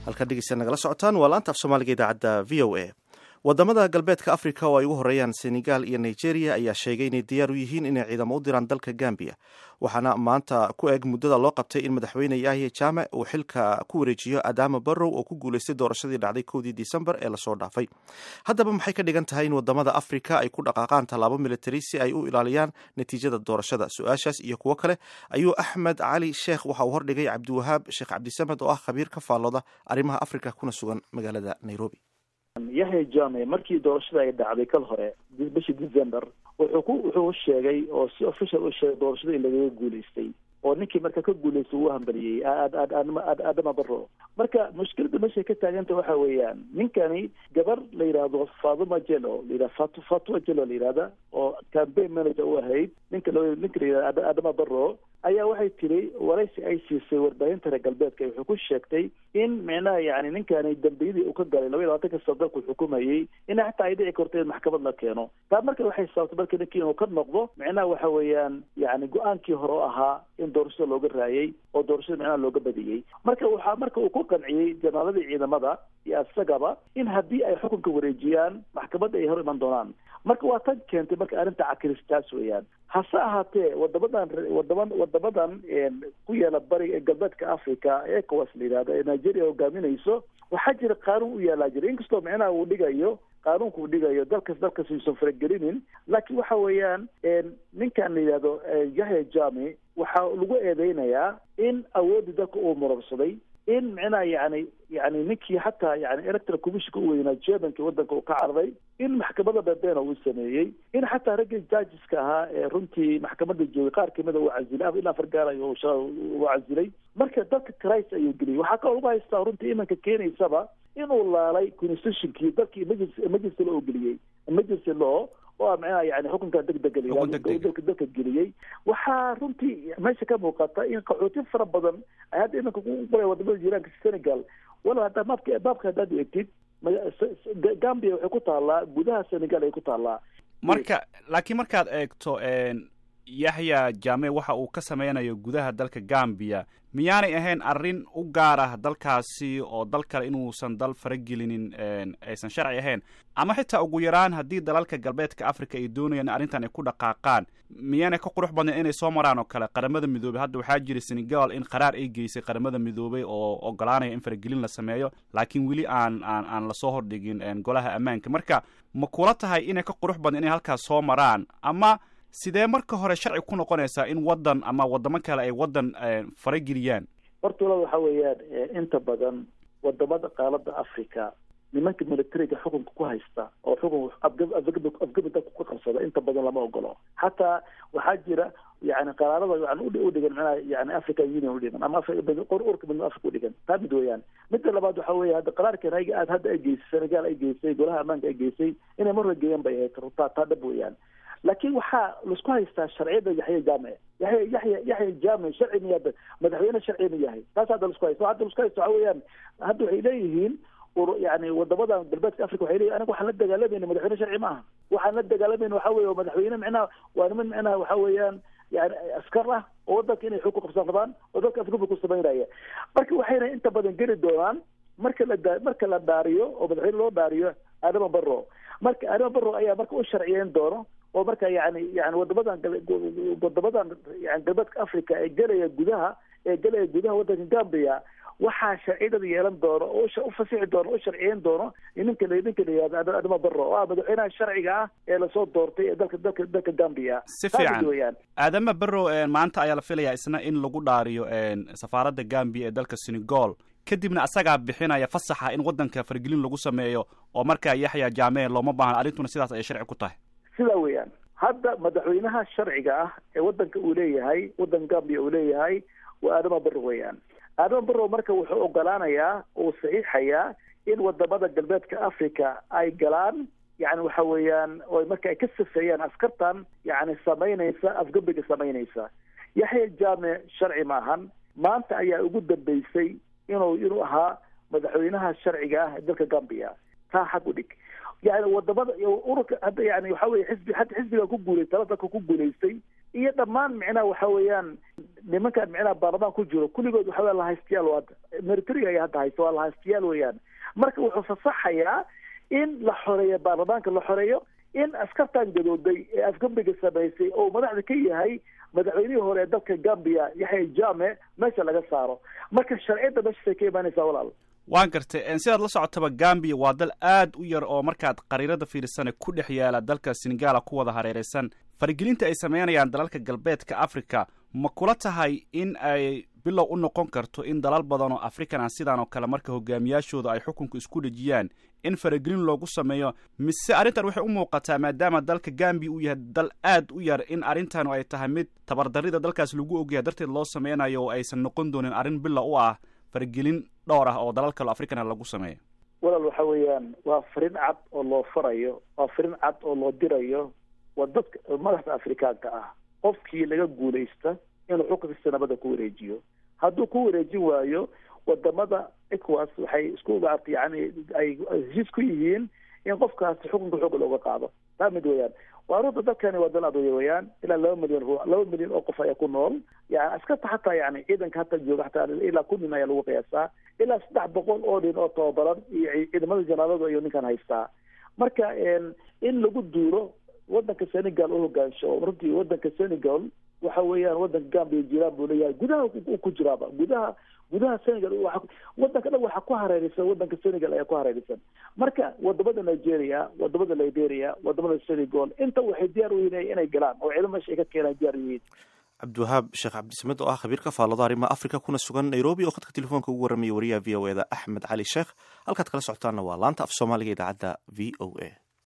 halkaad dhegeysta nagala socotaan waa laanta af soomaaliga idaacadda v o a wadamada galbeedka africa oo ay ugu horeeyaan senegal iyo nigeria ayaa sheegay inay diyaar u yihiin inay ciidamo u diraan dalka gambia waxaana maanta ku eg muddada loo qabtay in madaxweyne yahya jaame uu xilka ku wareejiyo adama barrow oo ku guuleystay doorashadii dhacday kowdii disembar ee lasoo dhaafay haddaba maxay ka dhigan tahay in wadamada africa ay ku dhaqaaqaan tallaabo military si ay u ilaaliyaan natiijada doorashada su-aashaas iyo kuwo kale ayuu axmed cali sheekh waxa uu hordhigay cabdiwahaab sheekh cabdisamed oo ah khabiir ka faallooda arrimaha africa kuna sugan magaalada nairobi yahya jame markii doorashada ay dhacday kal hore bishii december wuxuu ku wuxuu sheegay oo si official u sheegay doorashada in lagaga guulaystay oo ninkii marka ka guulaystay uu hambaliyey adama barro marka mushkilada meeshay ka taaganta waxa weeyaan ninkani gabar la yidhaahdo fatuma jelo layidhah fat fatuma jelo la yidhahda oo campaign manager u ahayd ninka l ninka la yidhahda adama barro ayaa waxay tiri waraysi ay siisay warbaahinta reer galbeedka wuxuu ku sheegtay in micnaha yani ninkani dambiyadii uu ka galay laba iyo labaatanka sano dalku xukumayey in xataa ay dhici karto in maxkamad la keeno taa marka waxay sababtay marka ninkii inuu ka noqdo micnaha waxa weeyaan yani go-aankii hore oo ahaa in doorashada looga raayay oo doorashada micnaha looga badiyey marka waxaa marka uu ku qanciyey janaaladii ciidamada iyo asagaba in haddii ay xukunka wareejiyaan maxkamadda ay hor iman doonaan marka waa tan keentay marka arrinta cakiristaas weeyaan hase ahaatee wadamadan wadama wadamadan ku yaala bariga galbeedka africa ecowas la yidhahdo ee nigeria hogaaminayso waxaa jira qaanuun u yaalaa jira inkastoo micnaha uu dhigayo qaanuunka uu dhigayo dalkas dalkas uusan faragelinin laakiin waxa weeyaan ninkan la yidhahdo yahya jami waxaa lagu eedeynayaa in awoodii dalka uu murabsaday in micnaha yani yani ninkii xataa yani electoral commissionka u weynaa germanka wadanka uu ka cararay in maxkamada bebeena uu sameeyey in xataa raggii judgeska ahaa ee runtii maxkamada joogay qaar kamida uu casilay ilaa fargaalay uu casilay marka dalka christ ayuu geliyay waxaa kaloo lagu haystaa runtii imanka keenaysaba inuu laalay constitutionkii dalkii emergency emergency law geliyey emergency law oo ah micnaha yani xukunka degdega ladalka dalka geliyey waxaa runtii meesha ka muuqata in qaxooti fara badan ay hadda iminka ku qoray wadamada jiiraanka senegal wala haddaa maabka baabka haddaad eegtid gambia waxay ku taallaa gudaha senegal ay ku taallaa marka laakiin markaad eegto yaxya jame waxa uu ka sameynayo gudaha dalka gambia miyaanay ahayn arrin u gaar ah dalkaasi oo dal kale inuusan dal faragelinin aysan sharci ahayn ama xitaa ugu yaraan haddii dalalka galbeedka africa ay doonayaan in arrintan ay ku dhaqaaqaan miyaanay ka qurux badnayn inay soo maraan oo kale qaramada midoobey hadda waxaa jira senegal in qaraar ay geysay qaramada midoobey oo ogolaanaya in faragelin la sameeyo laakiin weli aan aan aan lasoo hordhigin golaha ammaanka marka ma kula tahay inay ka qurux badnayn inay halkaas soo maraan ama sidee marka hore sharci ku noqonaysaa in waddan ama wadamo kale ay waddan farageliyaan horta walaal waxa weeyaan inta badan wadamada qaalada africa nimanka militariga xukunka ku haysta oo xukun afgabi dalka ku qabsada inta badan lama ogolo xataa waxaa jira yani qaraarada yani udhigan manaha yani african union udhigan ama urka midnimo africa udhigan taa mid weeyaan midda labaad waxa weya hadda qaraarkan ayaga aad hadda ay geysay senegal ay geysay golaha ammaanka ay geysay inay mar hore geeyaan bay ahayd taa taa dhab weeyaan laakiin waxaa laisku haystaa sharciyada yaxya jame yaya yaya yaxya jame sharci miyaa madaxweyne sharci ma yahay taas hadda laisku haysto hadda laisku haysto waxa weeyaan hadda waxay leeyihiin yani wadamadan galbeedka africa waxay leeyihin aniga waxaan la dagaalamayna madaxweyne sharci ma aha waxaan la dagaalamayna waxa weye madaxweyne micnaha waa niman micnaha waxa weeyaan yani askar ah oo wadanka inay xog ku qabsan rabaan oo dalka afgabi ku samaynaya marka waxayna inta badan geli doonaan marka la marka la dhaariyo oo madaxweyne loo dhaariyo adama barro marka adama barro ayaa marka u sharciyeyn doono oo marka yani yani wadamadan wadamadan yani galbeedka africa ee gelaya gudaha ee gelaya gudaha wadanka gambia waxaa sharciyadada yeelan doono oo u fasixi doono o sharciyeyn doono ninka ninka la yihahdo adama barro oo ah madaxweynaha sharciga ah ee lasoo doortay ee dalka dalka dalka gambia si fiican aadama barrow maanta ayaa la filayaa isna in lagu dhaariyo safaaradda gambia ee dalka senegal kadibna asagaa bixinaya fasaxa in waddanka fargelin lagu sameeyo oo markaa yaxya jame looma baahna arrintuna sidaas ayay sharci ku tahay sidaa weeyaan hadda madaxweynaha sharciga ah ee wadanka uu leeyahay waddanka gambia uu leeyahay waa adama barro weeyaan adama barrow marka wuxuu ogolaanayaa uu saxiixayaa in wadamada galbeedka africa ay galaan yani waxa weeyaan o marka ay ka safeeyaan askartan yani samaynaysa afgabiga samaynaysa yaxya jame sharci maahan maanta ayaa ugu dambeysay inuu inuu ahaa madaxweynaha sharciga ah ee dalka gambia taa xag u dhig yani wadamada ururka hadda yani waxa weye xisbi hadda xisbiga ku guulay tala dalka ku guulaystay iyo dhammaan micnaha waxa weeyaan nimankan micnaha baarlamaan ku jiro kulligood waxa weya lahaystayaal hadda militariga ay hadda haysta waa lahaystayaal weeyaan marka wuxuu fasaxayaa in la xoreeyo baarlamaanka la xoreeyo in askartan gadooday ee afgambiga samaysay oo madaxda ka yahay madaxweynihii hore ee dalka gambia yaxya jame meesha laga saaro marka sharciyadda meeshaasay ka imaanaysaa walaal waan gartay sidaad la socotaba gambiya waa dal aad u yar oo markaad qariirada fiirsane ku dhex yaala dalka senegaala ku wada hareeraysan faragelinta ay sameynayaan dalalka galbeedka africa ma kula tahay in ay bilow u noqon karto in dalal badan oo african ah sidaan oo kale marka hogaamiyaashooda ay xukunka isku dhejiyaan in faragelin loogu sameeyo mise arrintan waxay u muuqataa maadaama dalka gambiya uu yahay dal aad u yar in arrintanu ay tahay mid tabardarrida dalkaas lagu ogyahay darteed loo sameynayo oo aysan noqon doonin arrin bilow u ah faragelin dhowr ah oo dalal kale africana lagu sameeyo walaal waxa weeyaan waa farin cad oo loo farayo waa farin cad oo loo dirayo waa dadka madaxda afrikaanka ah qofkii laga guulaysta inuu xukunkiisa nabada ku wareejiyo hadduu ku wareejin waayo wadamada ecowas waxay isku maarta yani ay heshiis ku yihiin in qofkaasi xukunka xooga looga qaado taa mid weeyaan waa runta dalkani waa dal adoya weeyaan ilaa laba milyan laba milyan oo qof ayaa ku nool yani askarta hataa yani ciidanka hata jooga hataa ilaa kun nin ayaa lagu qiyaasaa ilaa saddex boqol oo nin oo tababaran iyo ciidamada janaaladu ayuu ninkan haystaa marka in lagu duulo wadanka senegal u hogaansho oo runtii wadanka senegal waxa weeyaan wadanka gambia jiraan buu leeyahay gudaha u ku jiraaba gudaha gudaha senegal wadanka dhan waxaa ku hareeraysan wadanka senegal ayaa ku hareeraysan marka wadamada nigeria wadamada liberia wadamada senegal inta waxay diyaar u yihiin inay galaan oo ciidamo meesha ay ka keenaan diyaar u yihiin cabdiwahaab sheekh cabdisamed oo ah khabiir ka faallada arrimaha africa kuna sugan nairobi oo khadka telefoonka ugu warramaya wariyaha v o e da axmed cali sheekh halkaad kala socotaanna waa laanta af soomaaliga idaacadda v o a